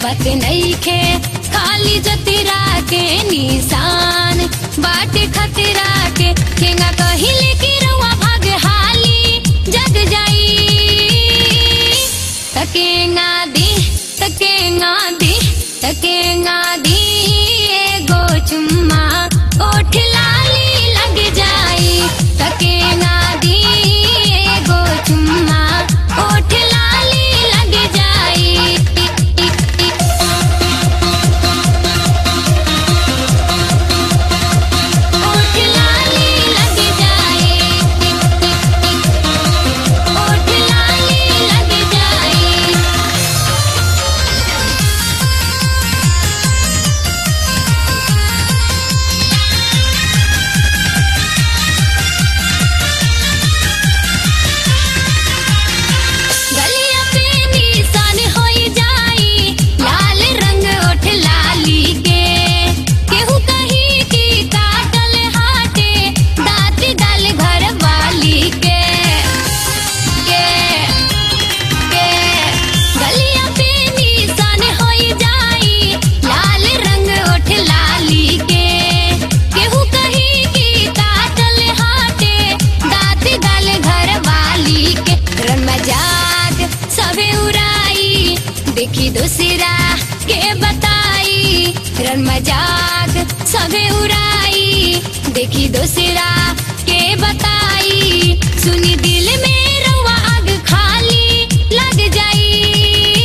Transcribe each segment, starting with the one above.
बत नईखे खाली जतिरा के निशान बाटे खतरा के केंगा कहिले की रउआ भाग हाली जग जाई तकेंगा दी तकेंगा दी तकेंगा दी एगो चुम्मा ओठ लाली लग जाई तकेंगा दी एगो चुम्मा ओठ लाली लग जाई ओठ लाली लग जाए ओठ लाली लग जाए गलिया पे निशान होई जाई लाल रंग ओठ लाली के केहू कही की काटल हाटे दाँत डाल घर वाली के के के गलिया पे निशान होई जाई लाल रंग ओठ लाली के केहू कही की काटल हाटे दाँत डाल घर वाली के रन मजाक सबे उड़ाई देखी दूसरा के बताई रन मजाक सबे उड़ाई देखी दूसरा के बताई सुनी दिल में रुआ आग खाली लग जाई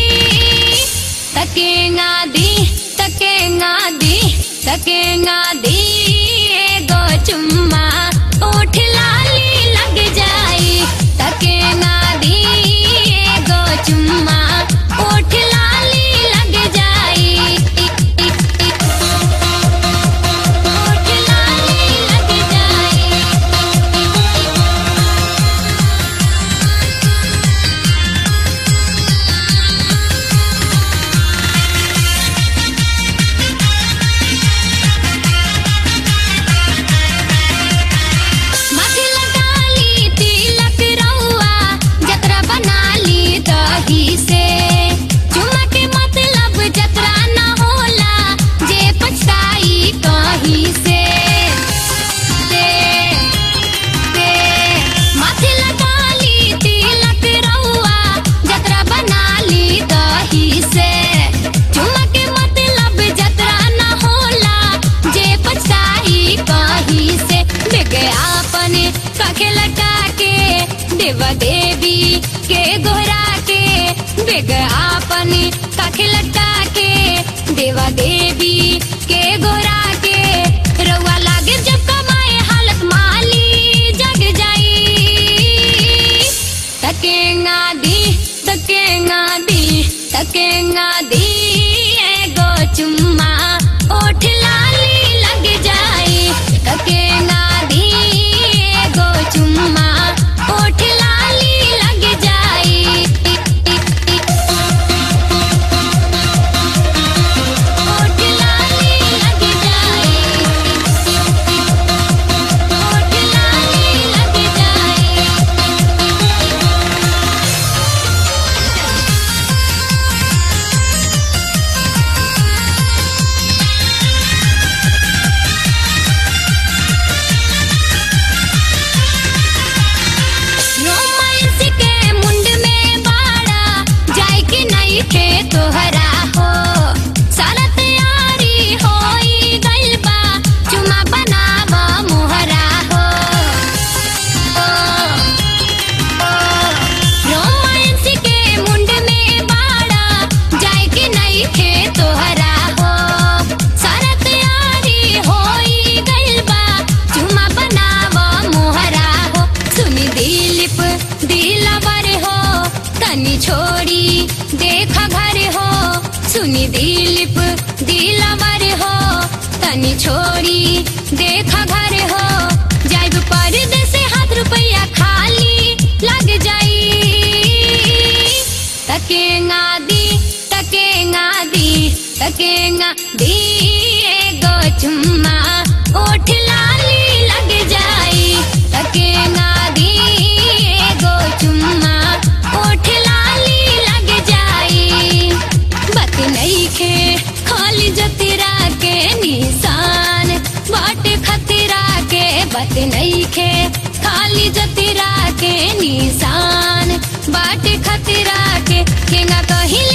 तकेंगा दी तकेंगा दी तकेंगा दी एगो चुम्मा ओठ लाली लग जाई तकेंगा दी एगो चुम्मा ओठ लाली लग जाई ओठ लाली लग जाई माथे लगा ली तिलक रउआ जतरा बना ली दही से चुमा के मतलब जतरा न होला जे पछताई कहीं से से से माथे लगा ली तिलक रउआ जतरा बना ली दही से चुमा के मतलब जतरा न होला जे पछताई कहीं से विज्ञापन काखे लटा के देवा देवी के गोरा के विज्ञापन काखे लटा के देवा देवी के गोरा के रउआ लागे जब कमाए हालत माली जग जाई तकेंगा दी तकेंगा दी तकेंगा दी एगो चुम्मा ओठ लाली लग जाई तकेंगा दी एगो चुम्मा ओठ लाली लग जाई ओठ लाली लग जाई ओठ लाली लग जाई रोमांस के मुंड में बाड़ा जाए कि नहीं खे तोहरा हो सारा तैयारी होई गइल बा चुमा बनावा मोहरा हो ओ, ओ, रोमांस के मुंड में बाड़ा जाए कि नहीं खे तोहरा हो सारा तैयारी होई गइल बा चुमा बनावा मोहरा हो सुनी दिलीप दिलवर हो तनी छोड़ी देखा घर हो सुनी दिलीप दिलवर हो तनी छोड़ी देखा घर हो जाइब परदेस हाथ रुपया खाली लग जाई तकेंगा दी तकेंगा दी तकेंगा दी एगो चुम्मा ओठ लाली लग जाई तकेंगा दी एगो चुम्मा ओठ लाली लग जाई बत नहीं बात नईखे खाली जतिरा के निशान बाटे खतरा के केंगा कही